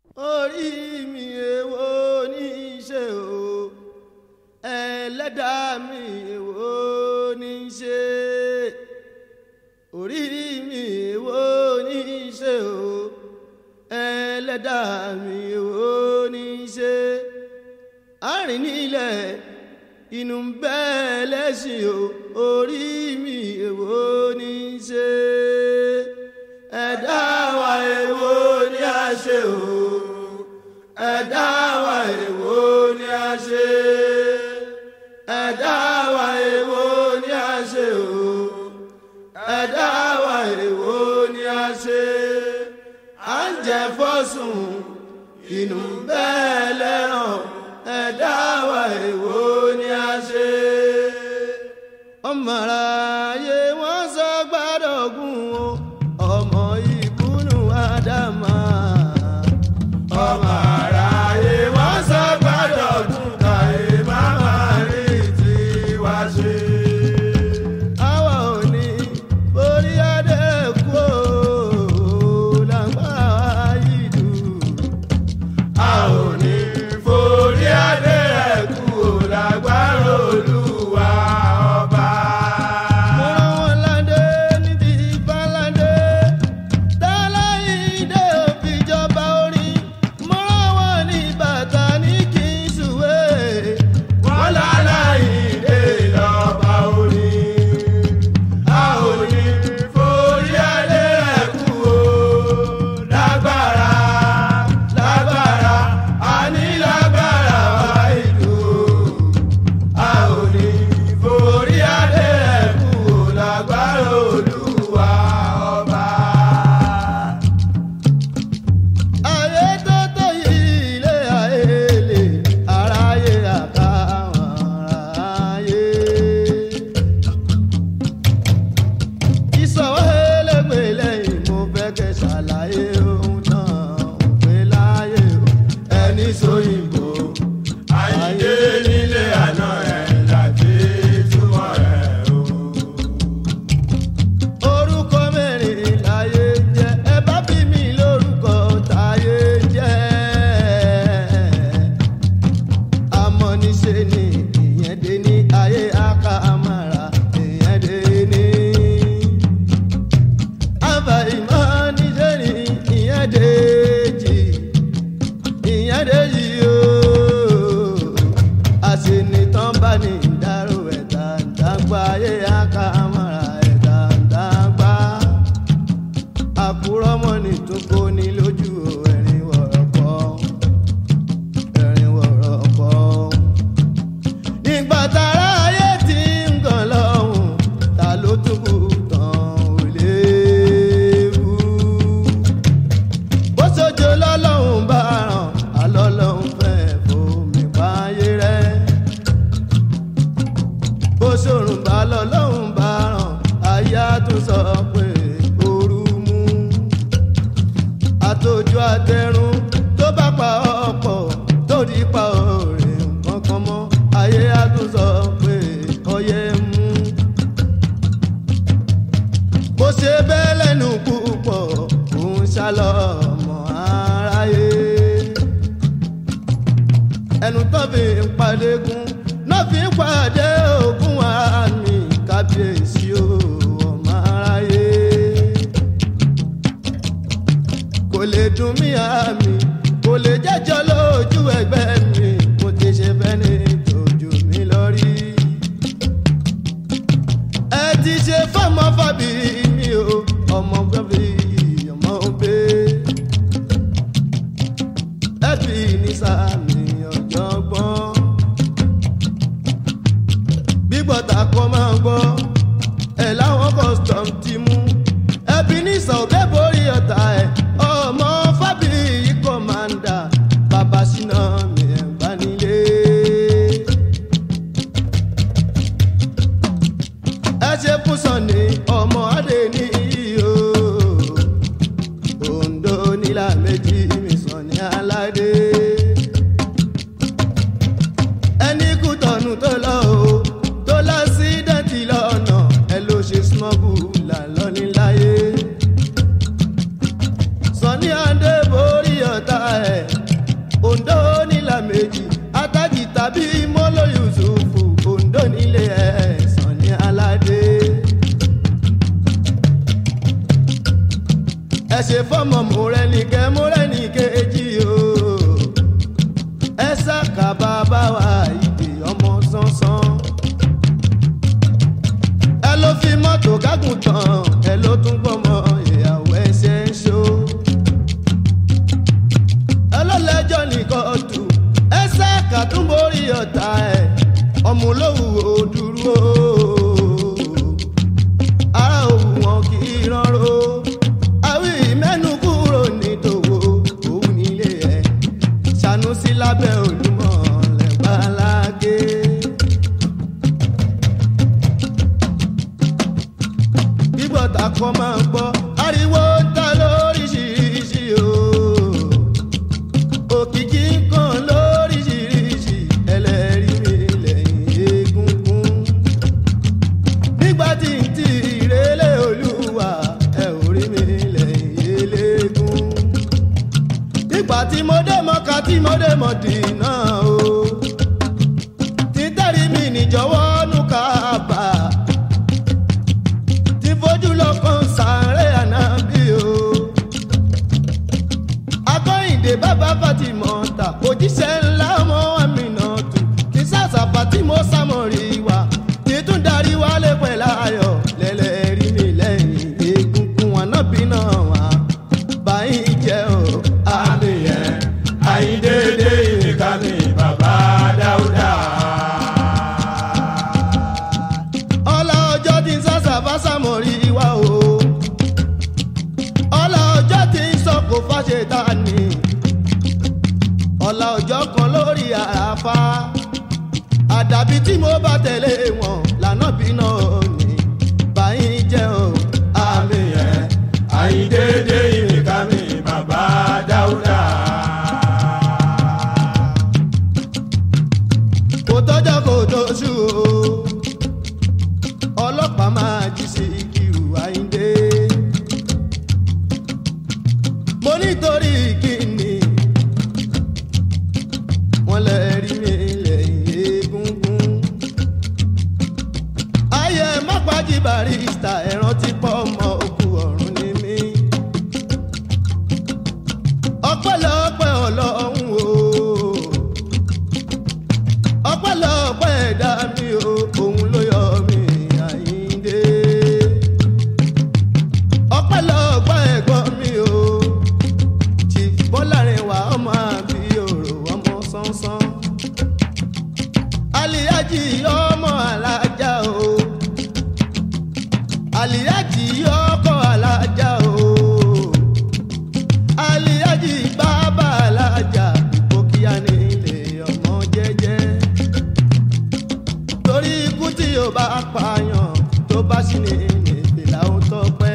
orí mi èwo ní í ṣe o ẹlẹ́dàá mi èwo ní í ṣe orí mi èwo ní í ṣe o ẹlẹ́dàá mi èwo ní í ṣe àárín nílẹ̀ inú ń bẹ́ lẹ́sìn o orí mi èwo ní í ṣe ẹ̀dá wa èwo ní a ṣe o ẹ̀dá wa èwo ní a ṣe ẹ̀dá wa èwo ní a ṣe o ẹ̀dá wa èwo ní a ṣe à ń jẹ fọ́sùn inú ń bẹ́ lẹ́ràn ẹ̀dá wa èwo ní a ṣe. ọmọ aráyé wọ́n sọ gbádọ̀gùn o ọmọ ìbúnú ádámà. ọmọ aráyé wọ́n sọ gbádọ̀gùn káyé má má rí tiwa ṣe. àwa ò ní borí adé kú o lágbára yìí dùn a ò ní forí adé ẹ̀kú ò lágbára olúwa ọba. mo rán wọn ládé ní ti ìbáládé dáláyídé òfìjọba orin mo rán wọn ní bàtà ní kí n sùwé wọn láláyídé lọ́ba orin a ò ní forí adé ẹ̀kú o lágbára lágbára a ní lágbára wá ìlú a ò ní forí adé ẹ̀kú o lágbára olúwa ọba. ayé tó tó yìí ilé ayé lè aráyé àtàwọn aráyé ìsọ̀wọ́ ẹlẹ́gbẹ̀ lẹ́yìn mo fẹ́ kẹ́ ṣàlàyé ohun náà ń pè láyé o ẹni sóyìnbó ayé nílé àná ẹ̀ láti túmọ̀ ẹ̀ o. orúkọ mẹ́rin láyé jẹ́ ẹ bá bí mi lórúkọ táyé jẹ́ àmọ́ níṣe ni ìyẹn dé ní ayé aká amára ìyẹn dé ní. àbá ìmọ̀ níṣe ni ìyẹn dé jì ìyẹn dé jì ooo. àṣìnìtàn bá ní ìdárò ẹ̀dá ìdágbà ayé aká amára ẹ̀dá ìdágbà. àkúrọ́mọ́ ní tó kó ní lójú ẹ̀rín wọ̀rọ̀ pọ̀ ẹ̀rín wọ̀rọ̀ pọ̀ nígbà tára ayé ti ń gàn lọ́hùn ta ló tún kù tán ò léwu. bó sojo lọ́lọ́hùn bá ràn alọ́lọ́hùn fẹ́ fomi páyé rẹ̀. bó sòrùn bá lọ́lọ́hùn bá ràn ayé á tún sọ pé ooru mú. àtòjú àtẹrun tó bá pa ọ̀pọ̀ tó di pa òrè kankan mọ́ ayé á tún sọ pé ọyẹ́ mú. bó ṣe bẹ́ẹ̀ lẹ́nu púpọ̀ òun ṣálọ ọmọ aráyé. ẹnu tó fi ń padégún náà fi ń pàdé ògùn àmì kábíyèsí o ọmọ aráyé kò lè dùn mí àmì kò lè jẹ́jọ́ lójú ẹgbẹ́ mi mo ti ṣe fẹ́ ní tòjú mi lọ rí. ẹ ti ṣe fọmọ fàbí mi o ọmọ gbọ́bí ọmọ òbí. ẹ fi ní sàmì ọ̀jọ̀gbọ́n. gbígbọ́ta kọ́ máa gbọ́ ẹ̀ láwọn custom ti mú ẹbí ní sọ̀bẹ́ borí ọ̀tá ẹ̀ ọmọ fábíyì kọ́mándà bàbá síná mi ẹ̀ nígbà tí mo dé mọ́ka tí mo dé mọ̀dínà o títẹ̀rí mi níjọ̀wọ́ nù kábà tí fojú lọ́kàn sáré ànábì o akọ́yìndé bàbá fatimọ̀ ta òjíṣẹ́ ńlá ọmọ àmìnà tù kí sàṣàpà tí mo sàmọ̀rì wá títún darí wálé pẹ̀lú ayọ̀ lẹ́lẹ́rìí mi lẹ́yìn egungun ànábì náà wá báyìí jẹ́ o. àmì ẹ̀ àyíndéédé ìrìnkà mi bàbá dáúdà. ọlá ọjọ́ tí ń sàṣà bá sàmọ̀rí wa o ọlá ọjọ́ tí ń sọ kò fàṣẹ ta ni ọlá ọjọ́ kan lórí àràfà àdàbí tí mo bá tẹ̀lé wọn lànà bí náà ní báyìí jẹ́ o àmì ẹ̀ àyíndéédé ìrìnkà mi bàbá dáúdà. kò tọ́jọ́ kò tó ṣú o ọlọ́pàá máa jí sí ìkírù àyíndé mo nítorí kíni wọ́n lè rí mi lẹ́yìn egungun ayé mápájí barista ẹ̀ràn ti pọ̀ ọmọ òkú ọ̀run ní mí ọpẹ́lọpẹ́ ọlọ́run o ọpẹ́lọpẹ́ ẹ̀dá mi o òun ló yọ mí àyíndé ọpẹ́lọpẹ́ ẹ̀gbọ́n mi o chief bọ́lárinwá ọmọ àbí òrò ọmọ sánsán aliyaji ọmọ alájà o aliyaji ọkọ alájà o aliyaji bàbá alájà ìgbókíá nílé ọmọ jẹ́jẹ́ torí ikú tí yóò bá pààyàn tó bá sì ní ìpìlà ó tọpẹ́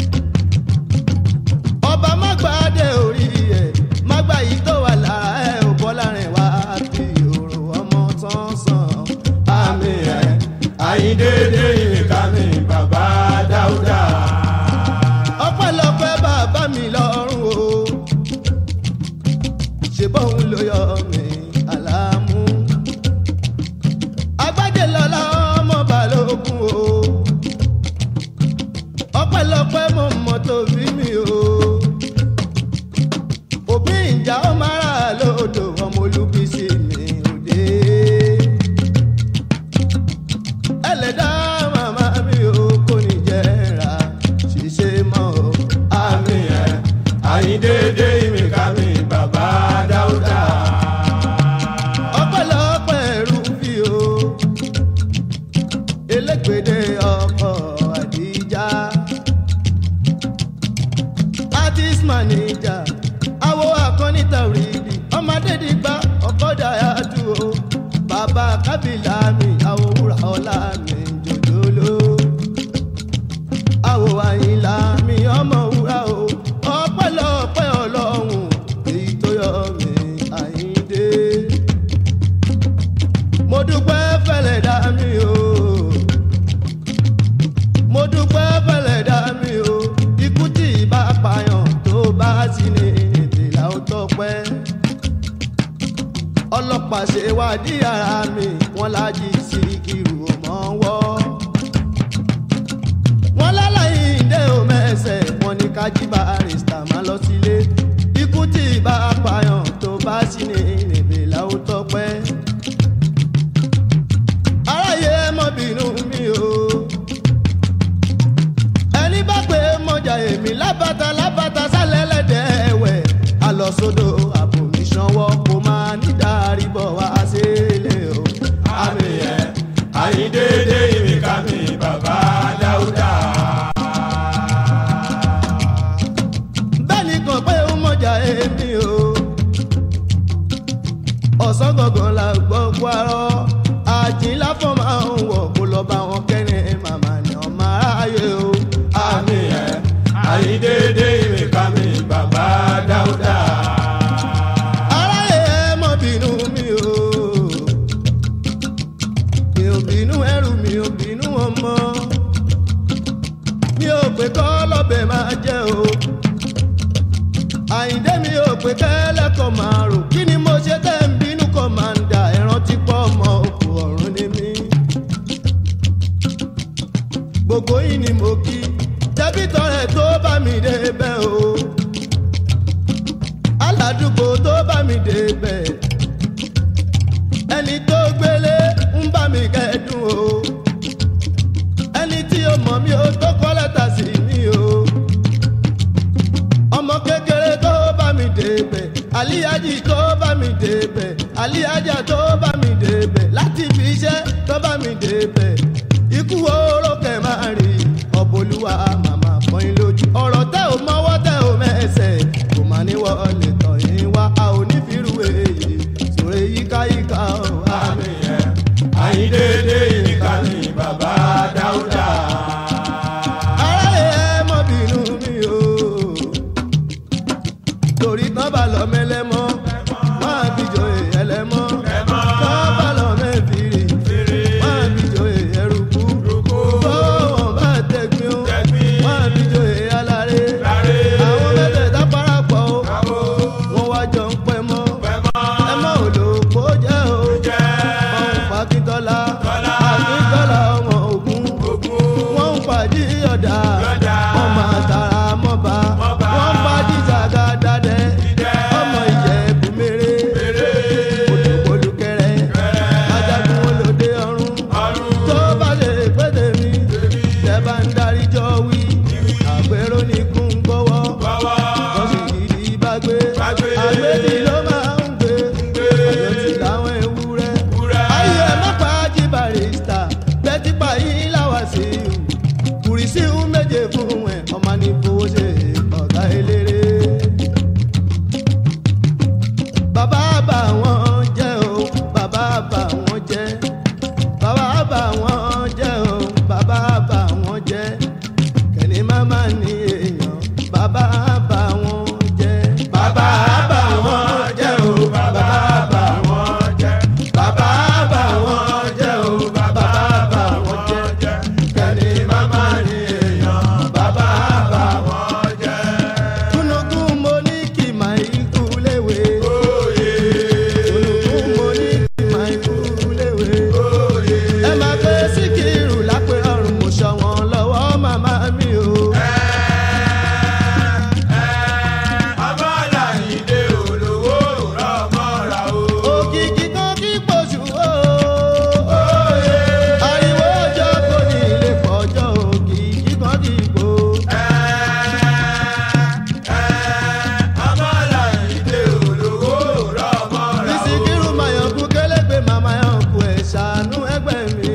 ọba má gbàdé orí ẹ má gbà yìí tó wà lára ẹ ò bọ́ láàrin wá bí òrò ọmọ tán sàn àmì ẹ̀ àyíndéédé ìrìnkà mi bàbá dáúdà. ọpẹ́lọpẹ́ bàbá mi lọ́rùn o ṣe bóun ló yọ mí àlámú agbádé lọ́la ọmọ balógun o ọpẹ́lọpẹ́ mo mọ̀ tó bí mi o òbí ìjà ó máa rà lódò ọmọ olúbísí mi òde ẹlẹ́dá màmá mi ò kò ní jẹ́ra ṣiṣẹ́ mọ́ o. àmì ẹ̀ àyíndéédé ìrìnkà mi bàbá dáúdà. ọpẹ́lọpẹ́ rúbí o elégbèdé ọkọ àdíjà artist manager awo akọni tàwídì ọmọdé dìgbà ọkọdà yàtú o bàbá kábìlà mi awo wúrà ọlá mi jòjòló awo àyìnlá mi ọmọ wúrà o ọpẹ́lọpẹ́ ọlọ́run èyí tó yọ mí àyíndé mo dúpẹ́ fẹ́lẹ̀ dá mi o mo dúpẹ́ fẹ́lẹ̀ dá mi o ikú tí ìbá pààyàn tó bá sí ní ìdílà ó tọpẹ́ ọlọ́pàá ṣe wádìí ara mi wọ́n lájí sí irú mọ́ wọ́ wọ́n lálàyé ìdè òmẹ́sẹ̀ wọ́n ní kájí barista máa lọ sílé ikú tí ìbá pààyàn tó bá sí ní ìdílà ó tọpẹ́ aráyé mọ́ bínú mi o ẹni bá pé mọjà èmi lábàtà lábàtà sálẹ̀ lẹ́dẹ̀ ẹ̀wẹ̀ alọ́sódò àbò mi sanwó kó máa ní dárí bọ̀ wá sílé o. àmì ẹ̀ àyíndéédé ìrìnkà mi bàbá dáúdà. bẹ́ẹ̀ni kan pé ó mọjà èmi o ọ̀sán gangan la gbọ́ parọ́ àjìnlá fọ́ máa ń wọ̀ kó lọ bá wọn kẹ́rin màmá ni ọmọ aráyé o. àmì ẹ̀ àyíndéédé ìrìnkà mi bàbá dáúdà. aráyé ẹ mọ bínú mi o mi ò bínú ẹrù mi ò bínú ọmọ mi ò pé kọ́ lọ́bẹ̀ máa jẹ́ o àyíndé mi mi ò pé kẹ́lẹ́kọ̀ọ́ máa rò kí ni mo ṣe tẹ́ ń bínú kọ́ máa ń dà ẹ̀ràn tí pọ̀ ọmọ òkú ọ̀run ni mí. gbogbo yìí ni mo kí tẹ́bí tọrẹ tó bá mi débẹ̀ o aládùúgbò tó bá mi débẹ̀ ẹni tó gbélé ń bá mi kẹ́dùn o ẹni tí ó mọ̀ mí ó tó kọ́ lẹ́tà sí mi o ọmọ kékeré tó bá mi débẹ̀ àlíyájì tó bá mi débẹ̀ àlíyájà tó bá mi débẹ̀ láti fi iṣẹ́ tó bá mi débẹ̀ ikú oró kẹ̀ máa rí ọ̀bọ̀lúwa màmá pọ́n lójú ọ̀rọ̀ tẹ́ ò mọ́wọ́ tẹ́ ò mẹ́sẹ̀ kò má ní wọlé tọ̀ yín wá a ò ní fìrù èyí sòrè yíkáyíká ọ̀ àmì. àmì ẹ̀ àyíndéédé ìníkà ní bàbá dáúdà. aráyé ẹ mọ bínú mi o torí tán bá lọ mẹlẹmọ máa fi jọ ẹlẹmọ tán bá lọ mẹfìrì máa fi jọ ẹrùkú tó wọn bá tẹgbin o máa fi jọ aláré àwọn mẹ́tẹ̀ẹ̀ta parapọ̀ o wọn wá jọ ń pẹ́ mọ́ ẹ mọ́ òdòpó jẹ́ o ọ̀hún pàkítọ́lá àkítọ́lá ọmọ ògún wọ́n ń pàdé ọ̀dà wọ́n máa tara mọ́ba wọ́n ń pàdé sàgádàdẹ ọmọ ìjẹ̀bù mèrè olùkọlùkẹrẹ ajagun olóde ọ̀run tó bá lè pété mi tẹ́ bá ń darí jọ wí àgbèrò ní kún gbọ́wọ́ lọ́sì gidi bá gbé àgbèdì ló máa ń gbé àjọsí láwọn ewúrẹ́ ayé ẹ má pa ájí barista bẹ́tí pa yín láwa sí i kùrìsì ń méje fún ẹ ọmọ ní fowó ṣe ọ̀gá eléré. bàbá bà wọ́n jẹ́ o bàbá bà wọ́n jẹ́ bàbá bà wọ́n jẹ́ o bàbá bà wọ́n jẹ́ kẹ́ni máma ní èèyàn bàbá bà wọ́n jẹ́. bàbá bá wọn jẹ́ o bàbá bá wọn jẹ́ bàbá bá wọn jẹ́ o bàbá bá wọn jẹ́ kẹ́ni màmá ní èèyàn bàbá bá wọn jẹ́. kúnukún mo ní kí màá ikú léwe. Oyè kúnukún mo ní kí màá ikú léwe. oyè ẹ máa pé síkírù lápẹ ọrùn mo ṣọ wọn lọ́wọ́ màmá mi o. ọmọ làyìndé olówó rọmọra o. òkìkí kan kí pọ̀jù o. ariwo ọjọ́ kò ní ilé pọ̀jọ́ òkìkí kan kí pọ̀. ọmọ làyìndé olówó rọmọra o. síkírù mayọ̀kú kélégbé màmá yọ̀kú ẹ̀ ṣàánú ẹgbẹ́ mi.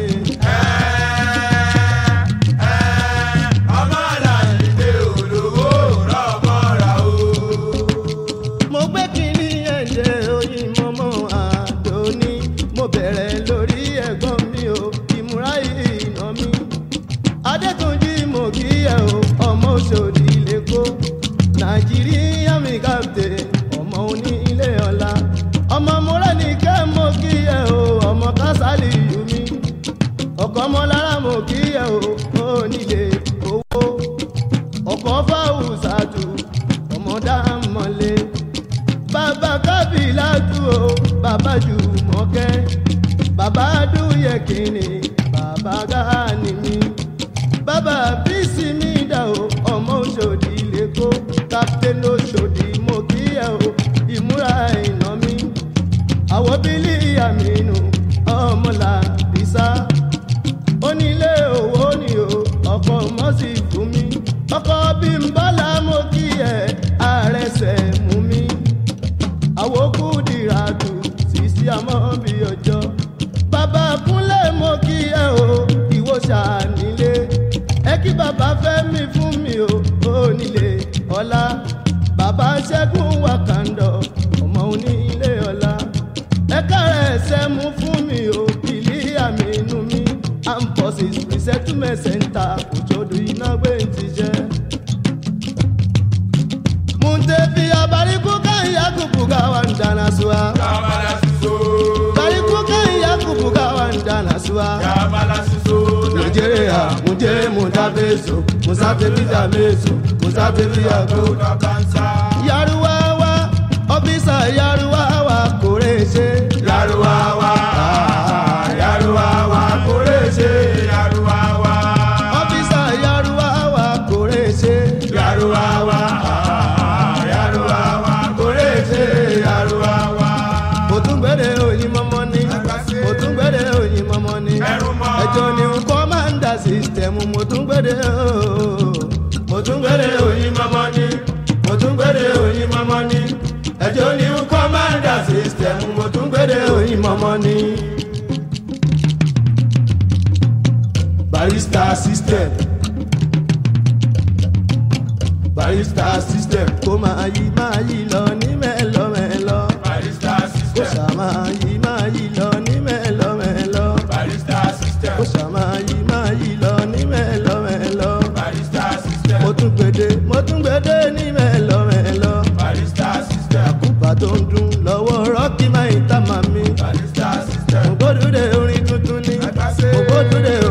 ọmọ làyìndé olówó rọmọra o. mo gbé kínní ẹ̀jẹ̀ oyin mọ́mọ́ àdóní mo bẹ̀rẹ̀ lórí ẹ̀gbọ́n mi o ìmúra ìná mi. adétúnjì mo kí ẹ o ọmọ òṣòdì lẹ́kọ́ nàìjíríà mi kàpté ọmọ onílé ọ̀la ọmọ múrẹ́ni kẹ́ mo kí ẹ o ọmọ kásálì yù mí ọkọ̀ ọmọlára mo kí ẹ o onílé owó ọkọ̀ fáwùsàtù ọmọdá mọ́lé bàbá kábìlà tù ó bàbá jùmọ̀kẹ́ bàbá dúyẹ kìíní bàbá gáàní mi bàbá bísí mi dà ó ọmọ òṣòdì lẹ́kọ́ captain òṣòdì mo kí ẹ o ìmúra ìná mi àwọn bílí àmínú ọmọlà bísà onílé owó ni o ọkọ mọ́sí fún mi ọkọ bí n bọ́lá mo kí ẹ àrẹsẹ̀ mú mi àwòkù dìràdù sísí àmọ́ bí ọjọ́ bàbá kúnlẹ̀ mo kí ẹ o ìwọ ṣànílé ẹ kí bàbá fẹ́ mi fún mi o onílé ọlá bàbá ṣẹ́gun wàkàndọ̀ ọmọ onílé ọlá ẹ kárẹ̀ ẹsẹ̀ mú fún mi o ìlí àmì inú mi amposis resettlement center òjòdù iná gbé ti jẹ́. muntefi abariku kan yakubu gawa ndana suwa Yabala siso. bariku kan yakubu gawa ndana suwa. Yabala siso. nigeria muje mudabeso musafe bidameso musafe biyago Kódà kánsá. yaruwawa gbédè o mo tún gbére oyin mọ́mọ́ ní mo tún gbére oyin mọ́mọ́ ní ẹjọ́ ní commander system mo tún gbére oyin mọ́mọ́ ní. barista system barista system kó máa yí máa yí lọ ní mẹ́lọ́mẹ́lọ́ barista kó system sà máa yí máa yí lọ ní mẹ́lọ́mẹ́lọ́ barista system kó sà máa yí máa yí lọ ní mẹ́lọ́mẹ́lọ́ barista system mo tún gbédè mo tún gbédè ní mẹ́lọ́mẹ́lọ́ barista system kúpa tó ń dún lọ́wọ́ rọ́ọ̀kì máa ń tà máa mi. barista system ògbódúdé orin tuntun ni Àgbàṣe. ògbódúdé